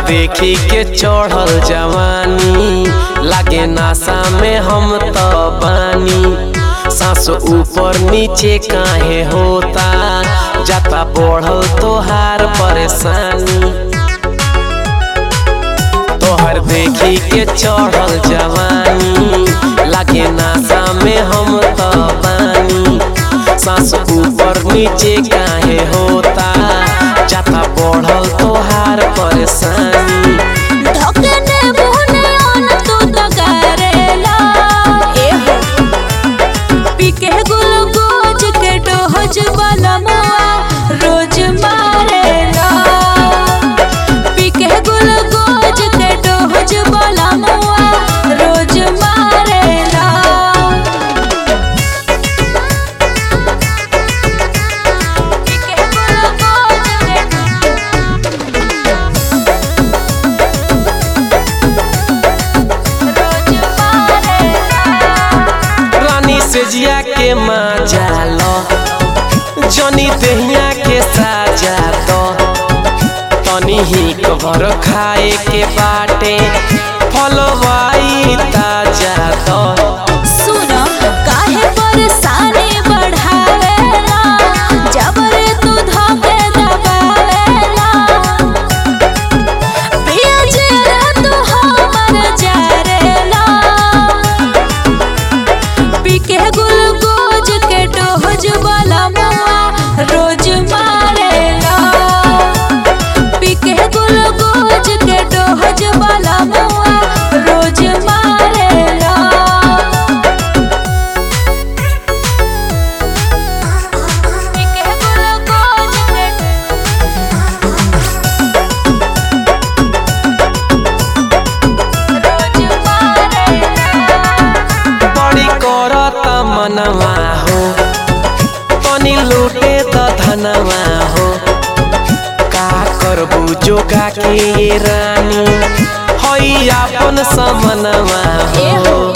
देखी के चढ़ल जवानी लागे नासा में हम तो बानी सांस ऊपर नीचे काहे होता जाता बढ़ल तोहार परेशानी तोहर देखी के चढ़ल जवानी लागे नासा में हम तो बानी सांस ऊपर नीचे काहे होता जाता बढ़ल तोहार परेशानी ढकने मुहने अन तू तो करेला ए हो पीके गुलगोज के डोज बलमुआ रोज मारेला पीके गुलगोज के डोज बलमुआ रोज मारेला पीके गुलगोज के रोज मारेला रानी से जिया के मजा लो जनी दहिया के साजा दो तनी ही कबर खाए के बाटे फलवाई ताजा दो सुनो काहे परेशानी बढ़ावेला जबरे तू धोके दबावेला पिया जेरा तू हमर जरेला पीके गुलगोज के डोज वाला मुआ रोज मारेला पीके गुलगोज के डोज वाला मुआ रोज मारेला पीके गुलगोज के रोज मारेला बड़ी करत मनवा हो तनी लूटे त धनवा हो का करबू जोगा के ये रानी हई आपन समनवा ए हो हो